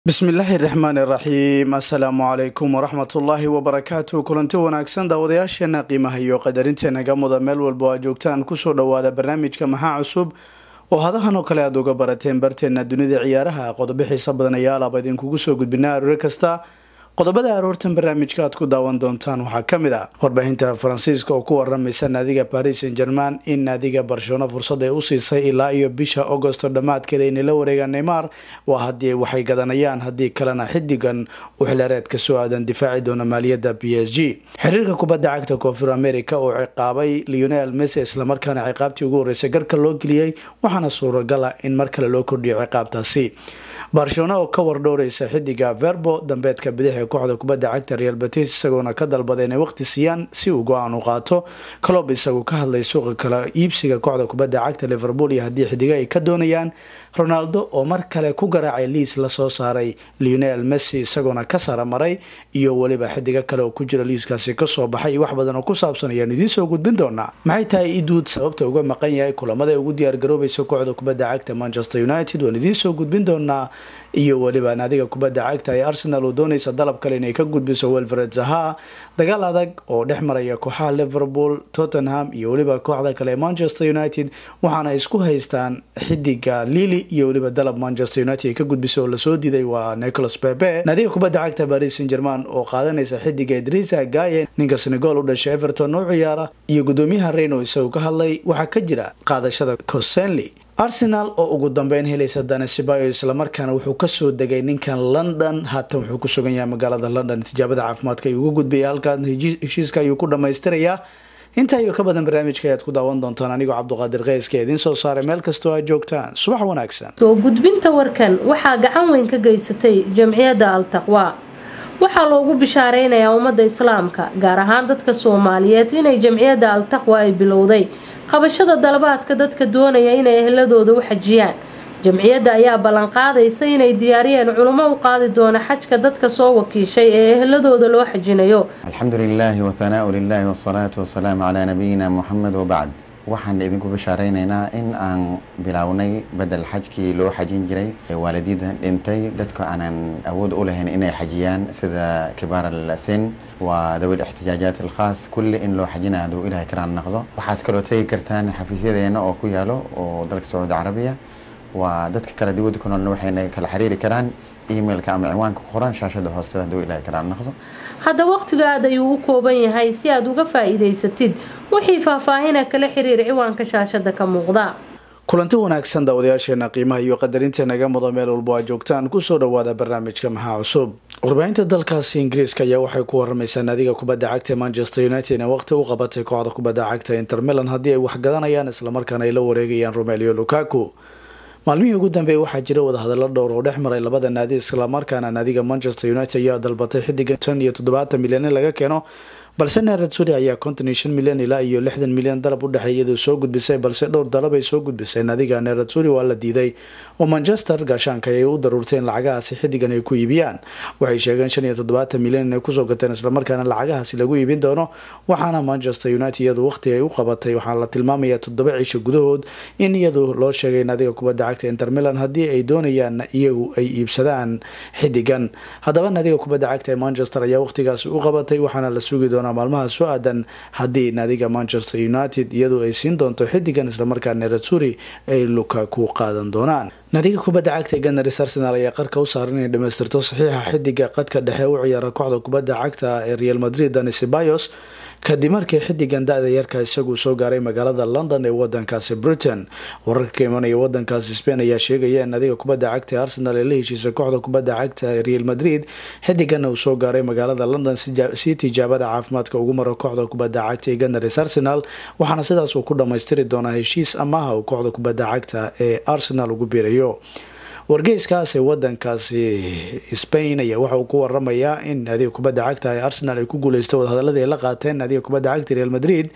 bismillaahi raxmaani raxiim assalaamu calaykum waraxmatullaahi wabarakaatu kulanti wanaagsan daawadayaasheena qiimaha iyo qadarinteena muda meel walba oo aad joogtaan kusoo dhawaada barnaamijka maxaa cusub oo hadahan oo kale aad uga barateen barteena dunida ciyaaraha qodobo xiisa badan ayaa alaaba idinkugu soo gudbinaa aroore kasta qodobada aroortan barnaamijka aad ku daawan doontaan waxaa kamid ah warbaahinta faransiiska oo ku waramaysa naadiga paris saint german in naadiga barcelona fursad ay u siisay ilaa iyo bisha augosto dhammaadkeeda inay la wareegaan neymar waa haddii waxay gadanayaan haddii kalena xidigan u xilereed kasoo aadan difaaci doona maaliyadda b s g xiriirka kubadda cagta koonfur america oo ciqaabay leonel messi islamarkaana ciqaabtii ugu horeysay garka loo geliyey waxaana suuragala in mar kale loo kordhiyo ciqaabtaasi barcelona oo ka wardhowreysa xidiga verbo dambeedka bidix ee kooxda kubadda cagta real batis isagoona ka dalbada inay waqti siiyaan si uu go-aan u qaato clob isagu ka hadlay suuqa kala iibsiga kooxda kubadda cagta liverpool iyo haddii xidiga ay ka doonayaan ronaldo oo mar kale ku garaacay liis lasoo saaray leonel messi isagoona ka saramaray iyo weliba xidigo kale oo ku jira liiskaasi kasoo baxay wax badan oo ku saabsan ayaan idiin soo gudbin doonaa maxay tahay iduud sababta uga maqan yahay kulamada ugu diyaargaroobaysa kooxda kubadda cagta manchester united waan idiin soo gudbin doonaa iyo weliba naadiga kubadda cagta ee arsenal oo doonaysa dalab kale inay ka gudbiso welfred zaha dagaal adag oo dhex maraya kooxaha liverpool tottenham iyo weliba kooxda kale ee manchester united waxaana isku haystaan xidiga lili iyo weliba dalab manchester united ay ka gudbisay oo lasoo diiday waa nicholas pepe naadiga kubadda cagta paris saint german oo qaadanaysa xidiga idrisa gaye ninka senegal u dhashay everton u ciyaara iyo gudoomiyaha reyno isagu ka hadlay waxaa ka jira qaadashada cosenley arsenal oo ugu dambeyn helaysa danesibayo islamarkaana wuxuu kasoo degay ninkan london haatan wuxuu ku sugan yahay magaalada london tijaabada caafimaadka ayuu uga gudbaya halkaan heshiiska ayuu ku dhamaystirayaa intaa iyo ka badan barnaamijka ayaad ku daawan doontaan anigoo cabduqaadir keyska idiin soo saaray meel kastoo aad joogtaan subax wanaagsan soo gudbinta warkan waxaa gacan weyn ka geysatay jamciyadda al taqwa waxaa loogu bishaareynayaa ummadda islaamka gaar ahaan dadka soomaaliyeed inay jamciyadda al taqwa ay bilowday qabashada dalabaadka dadka doonaya inay ehladooda u xajiyaan jamciyadda ayaa ballanqaadaysa inay diyaariyeen culummo u qaadi doona xajka dadka soo wakiishay ee ehladooda loo xajinayo alxamdu lilaahi wahanaau lilaahi wasalaatu wasalaamu calaa nabiyina muxamed wabacd waxaan idinku bashaareynayna in aan bilownay bedel xajkii loo xajin jiray waalidida dhintay dadka aanan awood u lahayn inay xajiyaan sida kibaar alsin waa dawil ixtijaajaat alkhaas kulli in loo xajina haduu ilahay karaan noqdo waxaad kaloo tegi kartaan xafiisyadeena oo ku yaalo oo dalka sacuudi carabiya waa dadka kale dibadda ku noolna waxayna kala xiriiri karaan emailka ama ciwaanka ku qoran shaashada hoosteeda haduu ilahay karaan noqdo hadda waqtiga aad ayuu u kooban yahay si aad uga faa-iidaysatid wixii faahfaahina kala xiriir ciwaanka shaashada ka muuqda kulanti wanaagsan daawadayaasheena qiimaha iyo qadarinta naga mudo meel walbo aad joogtaan kusoo dhawaada barnaamijka maxaa cusub warbaahinta dalkaasi ingiriiska ayaa waxay ku waramaysaa naadiga kubadda cagta manchester united inay waqti u qabatay kooxda kubadda cagta inter milan haddii ay waxgadanayaan islamarkaana ay la wareegayaan romelio lukaku maalmihii ugu dambeeyay waxaa jira wadahadalo dhowr oo dhex maray labada naadi islamarkaana naadiga manchester united ayaa dalbatay xidiga tan iyo toddobaatan milyan in laga keeno balse neerad suri ayaa konton iyo shan milyan ilaa iyo lixdan milyan dalab u dhexeey iyadoo soo gudbisay balse dhowr dalab ay soo gudbisay naadiga neerad suri waa la diiday oo manchester gaashaanka ayay u daruurtay in lacagahaasi xidigan ay ku iibiyaan waxay sheegeen shan iyo toddobaatan milyan inay kusoo gateen islamarkaana lacagahaasi lagu iibin doono waxaana manchester united iyadu waqti ay u qabatay waxaa la tilmaamaya toddoba cisho gudahood in iyadu loo sheegay naadiga kubadda cagta inter milan haddii ay doonayaan iyagu ay iibsadaan xidigan haddaba naadiga kubadda cagta ee manchester ayaa waqtigaasi u qabatay waxaana la sugi doonaa maalmaha soo aadan haddii naadiga manchester united iyadu ay siin doonto xidigan islamarkaa neratsuri ay lukaku qaadan doonaan naadiga kubadda cagta ee ganaris arsenal ayaa qarka u saaran inay dhamaystirto saxiixa xidiga qadka dhexe u ciyaara kooxda kubadda cagta ee real madrid danisibayos kadib markii xidigan da-da yarka isagu soo gaaray magaalada london ee wadankaasi britain wararka ka imanaya wadankaasi spain ayaa sheegaya in naadiga kubadda cagta ee arsenal ee la heshiisa kooxda kubadda cagta ee real madrid xidigan uu soo gaaray magaalada london si tijaabada caafimaadka ugu maro kooxda kubadda cagta ee ganaris arsenal waxaana sidaas uu ku dhamaystiri doonaa heshiis amaha uu kooxda kubadda cagta ee arsenal ugu biirayo wargeyskaas ee wadankaasi spain ayaa waxa uu ku waramayaa in naadiga kubadda cagta ee arsenal ay ku guuleystay wadahadaladii ay la qaateen naadiga kubadda cagta real madrid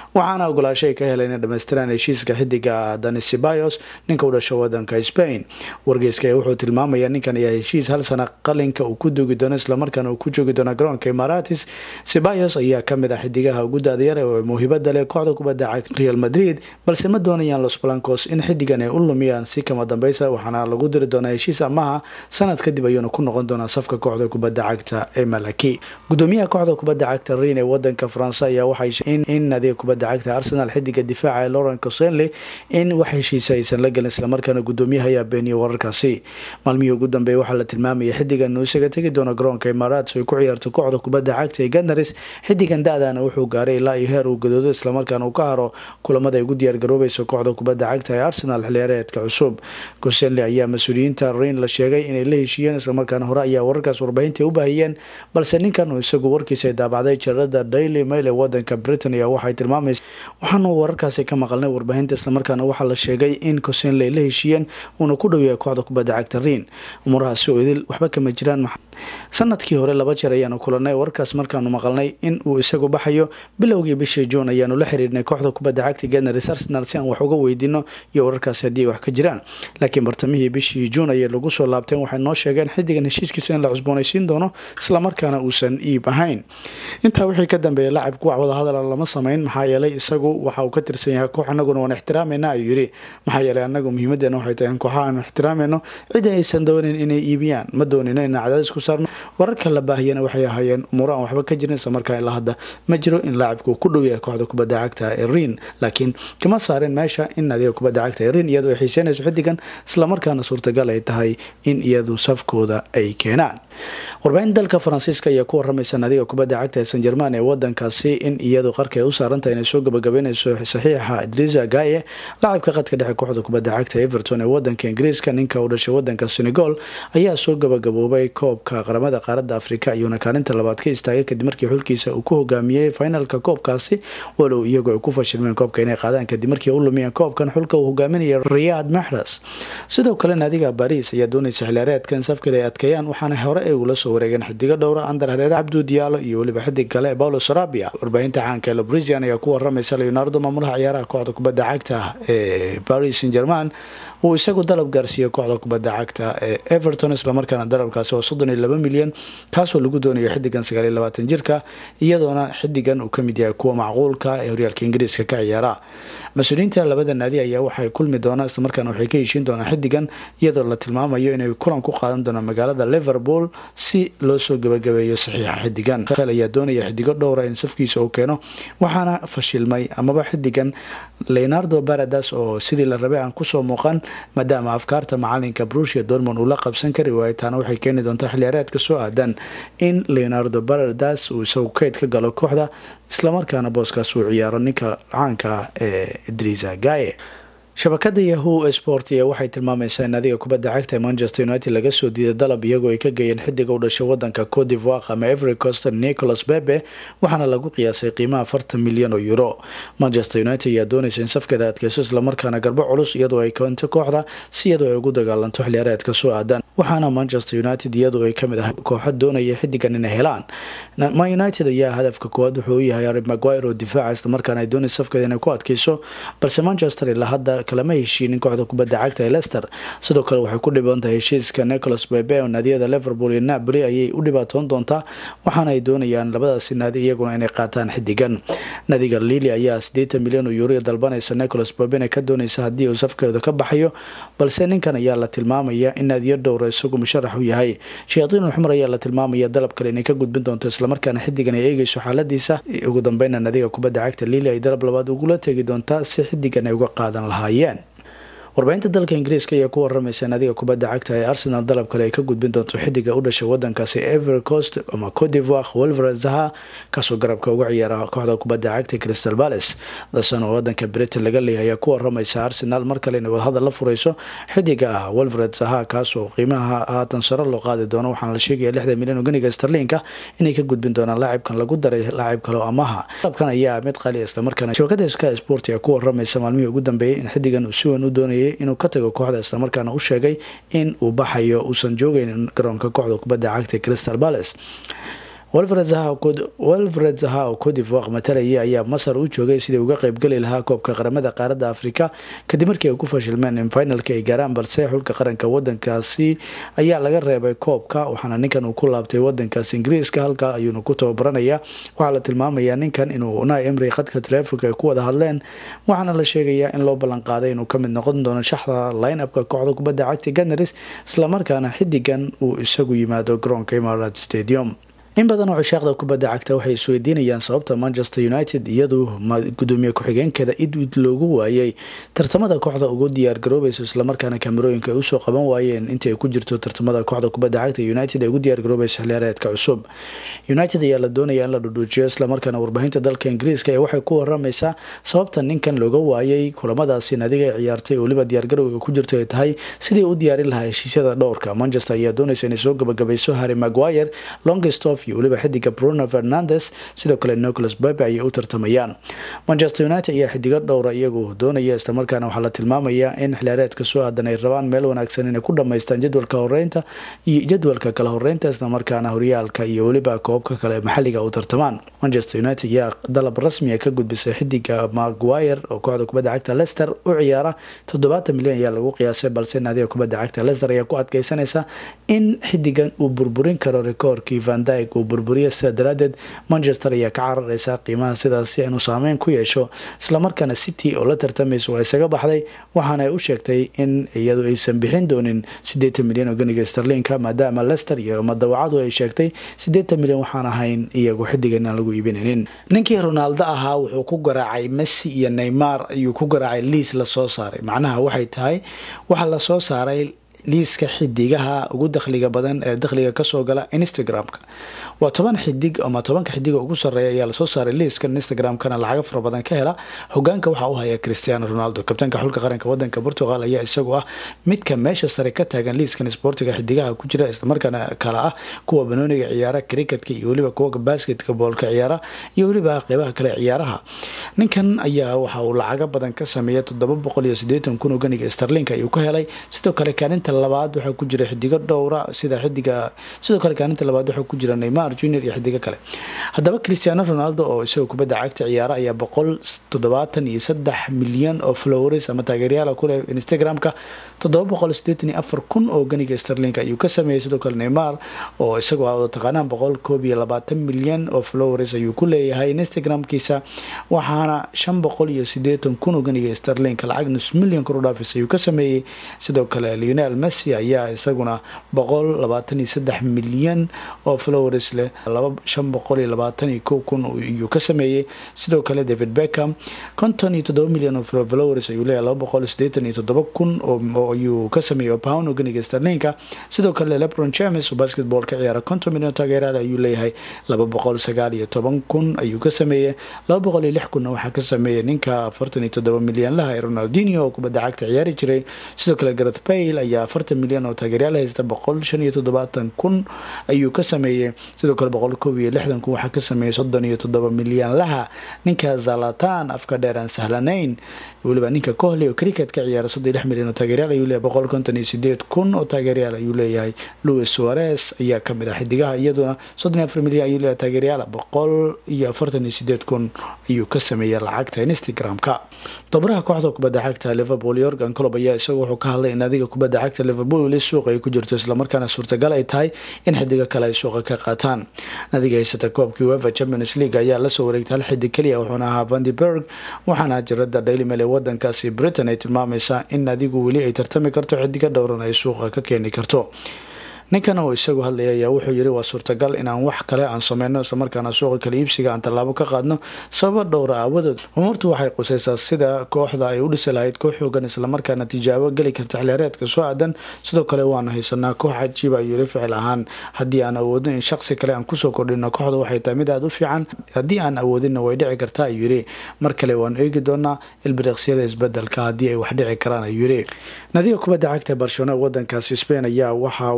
waxaana ogolaasho ay ka heleen in dhamaystiraan heshiiska xidiga dani sibayos ninka u dhasho wadanka spain wargeyska wuxuu tilmaamaya ninkan ayaa heshiis hal sana qalinka uu ku dugi doono islamarkaana uu ku joogi doono garoonka imaratis sibayos ayaa kamid ah xidigaha ugu daadayar oo muhiibada leh kooxda kubadda cagta real madrid balse ma doonayaan los blancos in xidigan ay u lumiyaan si kama dambeysa waxaana lagu diri doonaa heshiis amaha sanad kadib ayuuna ku noqon doonaa safka kooxda kubadda cagta ee malaki gudoomiyaha kooxda kubadda cagta rin ee wadanka faranse ayaa waxay in nadiga kubadda cagta arsenal xidiga difaaca ee lauren cosenley in wax heshiisa aysan la gelin islamarkaana gudoomiyaha ayaa beeniyay wararkaasi maalmihii ugu dambeeya waxaa la tilmaamayay xidigan uu isaga tegi doono garoonka imaaraats ay ku ciyaarto kooxda kubadda cagta ee ganaris xidigan da-dana wuxuu gaaray ilaa iyo heer uu gadoodo islamarkaana uu ka haro kulamada ay ugu diyaargaroobayso kooxda kubadda cagta ee arsenal xiliyaareedka cusub cosenley ayaa mas-uuliyiinta rin la sheegay inay la heshiiyeen islamarkaana hore ayaa wararkaas warbaahinta u baahiyeen balse ninkan uu isagu warkiisa ay daabacday jarada daily mail ee wadanka britain ayaa waxay tilmaamaysa waxaanu wararkaasi ka maqalnay warbaahinta islamarkaana waxaa la sheegay in cosenley la heshiiyeen uuna ku dhow yahay kooxda kubadda cagta rin umurahaasi oo idil waxba kama jiraan sanadkii hore laba jeer ayaanu kulanay warkaas markaanu maqalnay in uu isagu baxayo bilowgii bishii juun ayaanu la xiriirnay kooxda kubadda cagta ganaris arsenal si aan wax uga weydiino iyo wararkaasi haddii ay wax ka jiraan laakiin bartamihii bishii juun ayay lagu soo laabteen waxay noo sheegeen xidigan heshiiskiisa in la cusboonaysiin doono islamarkaana uusan iib ahayn intaa wixii ka dambeeyay lacabku wax wadahadala lama sameyn maxaa yeelay isagu waxa uu ka tirsan yahay koox anaguna waan ixtiraamayna ayuu yidhi maxaa yeelay anagu muhiimadeena waxay tahay in kooxaha aanu ixtiraamayno cidi aysan doonin inay iibiyaan ma doonino inaan cadaadis ku saarno wararka la baahiyana waxay ahaayeen umuuro aan waxba ka jirin isla markaa ilaa hadda ma jiro in laacibku ku dhow yahay kooxda kubadda cagta ee rin laakiin kama saareen meesha in nadiga kubadda cagta ee rin iyadoo ay xiiseynayso xidigan islamarkaana suurtagal ay tahay in iyadu safkooda ay keenaan warbaahin dalka faransiiska ayaa ku waramaysa nadiga kubadda cagta ee san jerman ee wadankaasi in iyadu qarka ay u saarantahay inay soo gabagabeynayso saxiixa idrisa gaye lacabka qadka dhexe kooxda kubadda cagta everton ee wadanka ingiriiska ninka u dhashay wadanka senegal ayaa soo gabagaboobay koobka qaramada qaaradda afrika iyuuna kaalinta labaad ka istaagay kadib markii xulkiisa uu ku hogaamiyey finalka koobkaasi walow iyagu ay ku fashilmeen koobka inay qaadaan kadib markii u lumiyeen koobkan xulka uu hogaaminaya riyad maxras sidoo kale naadiga baris ayaa doonaysa xiliyaareedkan safkeeda ay adkeeyaan waxaana hore ay ula soo wareegeen xidigo dhowra andar hareere cabdu diyaalo iyo weliba xidig kale paulo sarabia warbaahinta caanka ee lobrisian ayaa ku waramaysa leonardo maamulaha ciyaaraha kooxda kubadda cagta ee paris saint german uu isagu dalab gaarsiiyey kooxda kubadda cagta ee everton islamarkaana dalabkaasi oo soddon iyo laba milyan kaasoo lagu doonayo xidigan sagaal iyo labaatan jirka iyadoona xidigan uu kamid yahay kuwa macquulka ee horyaalka ingiriiska ka ciyaara mas-uuliyiinta labada naadi ayaa waxay kulmi doonaan islamarkaana waxay ka heshiin doonaan xidigan iyadoo la tilmaamayo inay kulan ku qaadan doonaan magaalada liverpool si loo soo gabagabeeyo saxiixa xidigan ayaa doonaya xidigo dhowra in safkiisa uu keeno waxaana fashilmay amaba xidigan leonardo baradas oo sidii la rabay aan kusoo muuqan maadaama afkaarta macalinka brusia dormond uu la qabsan kari waayay taana waxay keeni doontaa xiliyaareedka soo aadan in leonardo baradas uu isagu keyd ka galo kooxda islamarkaana booskaas uu ciyaaro ninka caanka ah ee idrisa gaye shabakada yahu sport ayaa waxay tilmaamaysaa in adiga kubadda cagta ee manchester united laga soo diiday dalab iyagoo ay ka geeyeen xidiga u dhashay wadanka cote divoire ama every coster nicholas bebe waxaana lagu qiyaasay qiimaha afartan milyan oo euro manchester united ayaa doonaysa in safkeeda adkeyso islamarkaana garbo culus iyadoo ay keento kooxda si iyadoo ay ugu dagaalanto xiliyaareedka soo aadan waxaana manchester united iyadoo ay kamid ah kooxo doonaya xidigan inay helaan ma united ayaa hadafka koowaad wuxuu u yahay ari maguire oo difaaca islamarkaana ay doonaysa safkeeda inay ku adkeyso balse manchester ilaa hadda kalama heshiinin kooxda kubadda cagta ee lester sidoo kale waxay ku dhiban tahay heshiiska nicholas bebe oo naadiyada liverpool iyo napoli ayay u dhibaatoon doontaa waxaana ay doonayaan labadaasi naadi iyaguna inay qaataan xidigan nadiga lili ayaa sideetan milyan oo yuuriya dalbanaysa nicholas bebena ka doonaysa haddii uu safkeeda ka baxayo balse ninkan ayaa la tilmaamaya in naadiyo dhowra isagu musharax u yahay shayaadiin xumar ayaa la tilmaamaya dalab kale inay ka gudbin doonto islamarkaana xidigan ay eegeyso xaaladiisa ugu dambeyna nadiga kubadda cagta lili ay dalab labaad ugula tegi doontaa si xidigan ay uga qaadan lahaayeen warbaahinta dalka ingiriiska ayaa ku waramaysa naadiga kubadda cagta ee arsenal dalab kale ay ka gudbin doonto xidiga u dhashay wadankaasi every coast ama cote divoire wolver zaha kaasoo garabka uga ciyaara kooxda kubadda cagta crystal palace dasan oo wadanka britain laga leeyahay ayaa ku waramaysa arsenal mar kale inay wadahadal la fureyso xidiga ah wolvered zaha kaasoo qiimaha haatan sare loo qaadi doono waxaana la sheegaya lixdan milyan oo ganiga starlinka inay ka gudbin doonaan laacibkan lagu daray laacib kale oo amaha dalabkan ayaa mid qaali islamarkaana shabakada ska sport ayaa ku waramaysa maalmihii ugu dambeeyay in xidigan uu si weyn u doonayay inuu ka tago kooxda islamarkaana u sheegay in uu baxayo uusan joogeynin garoonka kooxda kubadda cagta crystal palace walfred zaha oo codivaq matalaya ayaa masar u joogay sidii uga qeybgeli lahaa koobka qaramada qaaradda afrika kadib markii ay ku fashilmeen in finalka ay gaaraan balse xulka qaranka wadankaasi ayaa laga reebay koobka waxaana ninkan uu ku laabtay wadankaas ingiriiska halkaa ayuuna ku tababaranaya waxaa la tilmaamayaa ninkan inuu unai emri khadka taleefonka ay ku wada hadleen waxaana la sheegayaa in loo ballan qaaday inuu kamid noqon doono shaxda line-upka kooxda kubadda cagta ganaris islamarkaana xidigan uu isagu yimaado garoonka imarat stadium in badan oo cishaaqda kubadda cagta waxay isweydiinayaan sababta manchester united iyadu gudoomiye ku-xigeenkeeda idwid loogu waayay tartamada kooxda ugu diyaargaroobayso islamarkaana kamerooyinka ay usoo qaban waayeen intii ay ku jirto tartamada kooxda kubadda cagta united ay ugu diyaargaroobaysa xiliyaareedka cusub united ayaa la doonaya in la dhudhuujiyo islamarkaana warbaahinta dalka ingiriiska ee waxay ku waramaysaa sababta ninkan looga waayay kulamadaasi nadiga ay ciyaartay oo weliba diyaargarowga ku jirto ay tahay sidii u diyaarin lahaa heshiisyada dhowrka manchester ayaa doonaysa inay soo gabagabayso harry maguire longstof iyo weliba xidiga bruno fernandes sidoo kale nicholas bebe ayay u tartamayaan manchester united ayaa xidigo dhowra iyagu doonaya islamarkaana waxaa la tilmaamayaa in xiliyaareedka soo aadan ay rabaan meel wanaagsan inay ku dhamaystaan jadwalka horeynta iyo jadwalka kala horeynta islamarkaana horyaalka iyo weliba koobka kale maxaliga u tartamaan manchester united ayaa dalab rasmiga ka gudbisay xidiga maguire oo kooxda kubadda cagta lester u ciyaara toddobaatan milyan ayaa lagu qiyaasay balse naadiga kubadda cagta lester ayaa ku adkeysanaysa in xidigan uu burburin karo rekoorkii vandyg uu burburiya sida daraadeed manchester ayaa ka carareysa qiimaha sidaasi inuu saameyn ku yeesho islamarkaana city oo la tartamaysa waa isaga baxday waxaana ay u sheegtay in iyadu aysan bixin doonin sideetan milyan oo ganiga starlinka maadaama lester iyo madawacadu ay sheegtay sideetan milyan waxaan ahayn iyagu xidigan aan lagu iibinaynin ninkii ronaaldo ahaa wuxuu ku garaacay messi iyo neymar ayuu ku garaacay liis lasoo saaray macnaha waxay tahay waxaa lasoo saaray liiska xidigaha ugu dakhliga badan ee dakhliga kasoo gala instagram-ka waa toban xidig ama tobanka xidiga ugu sareeya ayaa lasoo saaray liiskan instagram-kana lacaga fara badan ka hela hogaanka waxaa u haya cristiano ronaldo kabtaanka xulka qaranka wadanka portugal ayaa isagu ah midka meesha sare ka taagan liiskan sportiga xidigaha ku jira islamarkaana kale ah kuwa banooniga ciyaara cricketka iyo weliba kuwa basketka boolka ciyaara iyo weliba qeybaha kale ciyaaraha ninkan ayaa waxa uu lacaga badan ka sameeya toddoba boqol iyo sideetan kun oo ganiga starlinka ayuu ka helay sidoo kale kaalinta labaad waxaa ku jira xidigo dhowra sida xidiga sidoo kale kaalinta labaad waxaa ku jira neymar junior iyo xidigo kale haddaba cristiano ronaldo oo isagoo kubadda cagta ciyaara ayaa boqol toddobaatan iyo saddex milyan oo flowers ama taageeryaala kuleh instagram-ka toddoba boqol sideetan iyo afar kun oo ganiga starlinka ayuu ka sameeyey sidoo kale neymar oo isagoo a taqaanaan boqol koob iyo labaatan milyan oo flowers ayuu ku leeyahay instagram-kiisa waxaana shan boqol iyo sideetan kun oo ganiga starlinka lacag nus milyan kor u dhaafis ayuu ka sameeyey sidoo kale leonel messi ayaa isaguna boqol labaatan iyo saddex milyan oo flowers leh laba shan boqol iyo labaatan iyo kow kun ayuu ka sameeyey sidoo kale david beckham konton iyo toddoba milyan oo flowers ayuu leeyahay laba boqol sideetan iyo toddoba kun oo ayuu ka sameeyey pound oo ganiga starlinka sidoo kale lebron james oo basketball ka ciyaara konton milyan oo taageeraal ayuu leeyahay laba boqol sagaal iyo toban kun ayuu ka sameeyey laba boqol iyo lix kunna waxaa ka sameeyey ninka afartan iyo toddoba milyan laha ee ronaldinho oo kubadda cagta ciyaari jiray sidoo kale gareth bale ayaa afartan milyan oo taageeryaal haysta boqol shan iyo toddobaatan kun ayuu ka sameeyey sidoo kale boqol koob iyo lixdan kun waxaa ka sameeyey soddon iyo toddoba milyan laha ninka zalatan afka dheer aan sahlanayn weliba ninka kohli oo cricket ka ciyaara soddon iyo lix milyan oo taageeryaal ayuu leeyahay boqol konton iyo sideed kun oo taageeryaal ayuu leeyahay louis suarez ayaa kamid ah xidigaha iyaduna soddon iyo afar milyan ayuu leeyahay taageeryaal boqol iyo afartan iyo sideed kun ayuu ka sameeyey lacagta instagram-ka tabaraha kooxda kubadda cagta liverpool yorgan colob ayaa isagu wuxuu ka hadlay in adiga kubadda cagta liverpool weli suuqa ay ku jirto islamarkaana suurtagal ay tahay in xidigo kale ay suuqa ka qaataan nadiga haysata koobkii wefa champions league ayaa lasoo wareegtay hal xidig keliya wuxuuna ahaa vandyberg waxaana jirada daily mail ee wadankaasi britain ay tilmaamaysaa in adigu weli ay tartami karto xidigo dhowran ay suuqa ka keeni karto ninkan oo isagu hadlaya ayaa wuxuu yiri waa suurtagal inaan wax kale aan sameyno islamarkaana suuqa kala iibsiga aan tallaabo ka qaadno sababa dhowra aawadood umuurtu waxay qusaysaa sida kooxda ay u dhisi lahayd koox xoogan islamarkaana tijaabo geli karta xiliyaareedka soo aadan sidoo kale waanu haysanaa koox cajiiba ayuu yiri ficil ahaan haddii aan awoodno in shaqsi kale aan kusoo kordhino kooxda waxay tahay mid aada u fiican haddii aan awoodinna way dhici kartaa ayuu yiri mar kale waanu eegi doonaa ilbiriqsyada isbedelka haddii ay wax dhici karaan ayuu yiri nadiga kubadda cagta barcelona wadankaasi spain ayaa waxaa waqti ka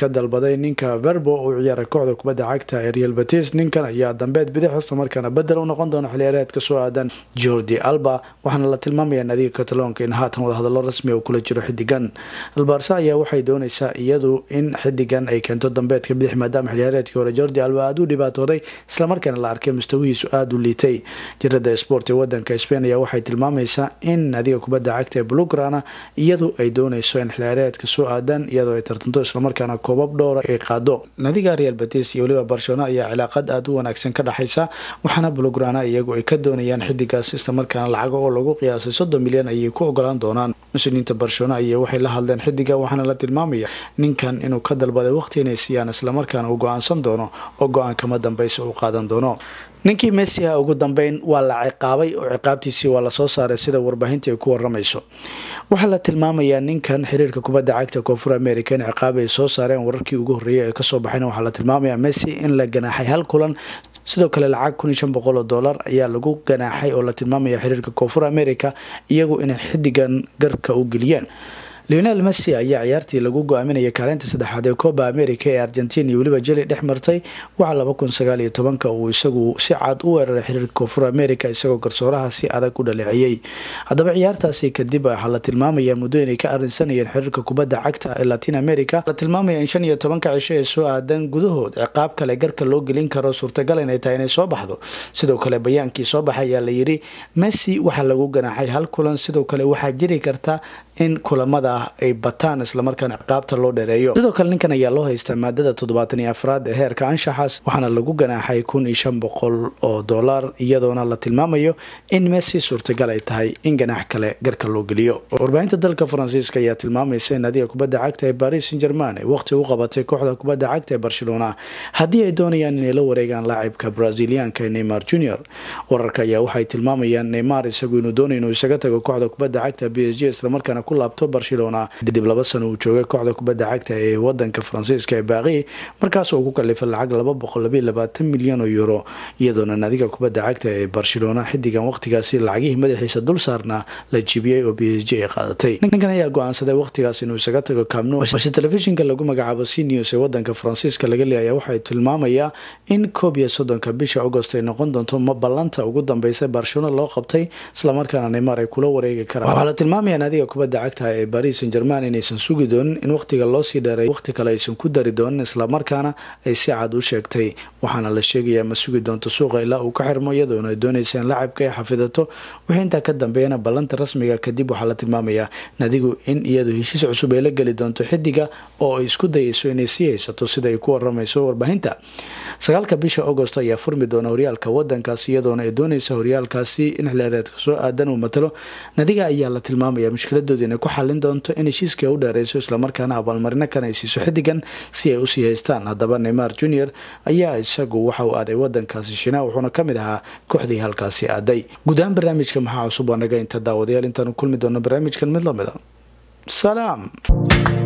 ka dalbaday ninka verbo uu ciyaaray kooxda kubadda cagta ee real batis ninkan ayaa dambeed bidix isla markaana bedel u noqon doona xiliyaareedka soo aadan jordi alba waxaana la tilmaamaya naadiga cataloonka in haatan wadahadalo rasmi uu kula jiro xidigan albarsa ayaa waxay dooneysaa iyadu in xidigan ay keento dambeedka bidix maadaama xiliyaareedkii hore jordi alba aada u dhibaatooday islamarkaana la arkay mustawihiisu aada u liitay jirada sport ee wadanka spain ayaa waxay tilmaamaysaa in naadiga kubadda cagta ee blugrana iyadu ay dooneyso in xiliyaareedka soo aadan iyadoo ay tartanto islamarkaana koobab dhowra ay qaado naadiga real batis iyo weliba barcelona ayaa cilaaqad aada u wanaagsan ka dhexaysa waxaana blugrana iyagu ay ka doonayaan xidigaas islamarkaana lacago oo lagu qiyaasay soddon milyan ayay ku ogolaan doonaan mas-uuliyiinta barcelona ayaa waxay la hadleen xidiga waxaana la tilmaamaya ninkan inuu ka dalbaday waqti inay siiyaan islamarkaana uu go-aansan doono oo go-aan kama dambeysa uu qaadan doono ninkii messi ah ugu dambeyn waa la ciqaabay oo ciqaabtiisii waa lasoo saaray sida warbaahinta ay ku waramayso waxaa la tilmaamayaa ninkan xiriirka kubadda cagta koonfur america in ciqaab ay soo saareen wararkii ugu horreeyay ee kasoo baxayna waxaa la tilmaamayaa messi in la ganaaxay hal kulan sidoo kale lacag kun iyo shan boqol oo dollar ayaa lagu ganaaxay oo la tilmaamaya xiriirka koonfur america iyagu inay xidigan garka u geliyeen leonel messi ayaa ciyaartii lagu go-aaminaya kaalinta saddexaad ee coba america ee argentina iyo weliba jeli dhex martay waxaa laba kun sagaal iyo tobanka uu isagu si cad u weeraray xiriirka koonfur america isagoo garsooraha si adag u dhaleeciyey haddaba ciyaartaasi kadib waxaa la tilmaamaya muddo inay ka arinsanayeen xiriirka kubadda cagta ee latin america la tilmaamaya in shan iyo tobanka cisho ee soo aadan gudahood ciqaab kale garka loo gelin karo suurtagal inay tahay inay soo baxdo sidoo kale bayaankii soo baxay ayaa la yiri messi waxaa lagu ganaaxay hal kulan sidoo kale waxaa jiri karta in kulamada ah ay bataan islamarkaana ciqaabta loo dheereeyo sidoo kale ninkan ayaa loo haystaa maadada toddobaatan iyo afraad ee heerka anshaxaas waxaana lagu ganaaxay kun iyo shan boqol oo dollar iyadoona la tilmaamayo in messi suurtagal ay tahay in ganaax kale garka loo geliyo warbaahinta dalka faransiiska ayaa tilmaamaysa in adiga kubadda cagta ee paris saint german ay waqti u qabatay kooxda kubadda cagta ee barcelona haddii ay doonayaan inay la wareegaan laacibka brazilianka neymar junior wararka ayaa waxay tilmaamayaan neymar isagu inuu doonay inuu isaga tago kooxda kubadda cagta b s g islamarkaana ku laabto barcelona kadib laba sano uu joogay kooxda kubadda cagta ee wadanka faransiiska ee baaqi markaas uu ku kalifay lacag laba boqol labaiy labaatan milyan oo euro iyadoona naadiga kubadda cagta ee barcelona xidigan waqtigaasi lacagihii madaxiisa dul saarna la jibiyey oo b s g ay qaadatay ninkan ayaa go-aansaday waqtigaas inuu isaga tago kaamno balse telefishinka lagu magacaabo c news ee wadanka faransiiska laga leeyaya waxay tilmaamayaa in koob iyo soddonka bisha agost ay noqon doonto ma ballanta ugu dambeysa barcelona loo qabtay islamarkaana neymar ay kula wareegi karaan waxaa la tilmaamaya naadiga kubadda cagta ee paris saint german inaysan sugi doonin in waqtiga loosii dheeray waqti kale aysan ku dari doonin islamarkaana ay si cad u sheegtay waxaana la sheegayaa ma sugi doonto suuqa ilaa uu ka xirmo iyadoona ay doonaysa in lacabka ay xafidato wixii intaa ka dambeeyana ballanta rasmiga kadib waxaa la tilmaamayaa nadigu in iyadu heshiis cusub ay la geli doonto xidiga oo ay isku dayeyso inay sii haysato sida ay ku waramayso warbaahinta sagaalka bisha agost ayaa furmi doona horyaalka wadankaasi iyadoona ay doonaysa horyaalkaasi in xilaareedka soo aadan uu matalo nadiga ayaa la tilmaamaya mushkiladooda inay ku xalin doonto in heshiiska u dheereyso islamarkaana abaalmarino kan ay siiso xidigan si ay usii haystaan haddaba neymar junior ayaa isagu waxa uu aaday wadankaasi shina wuxuuna kamid ahaa kooxdii halkaasi aaday guud ahaan barnaamijka maxaa cusub waa naga inta daawadayaal intaanu kulmi doono barnaamijkan mid lamida salaam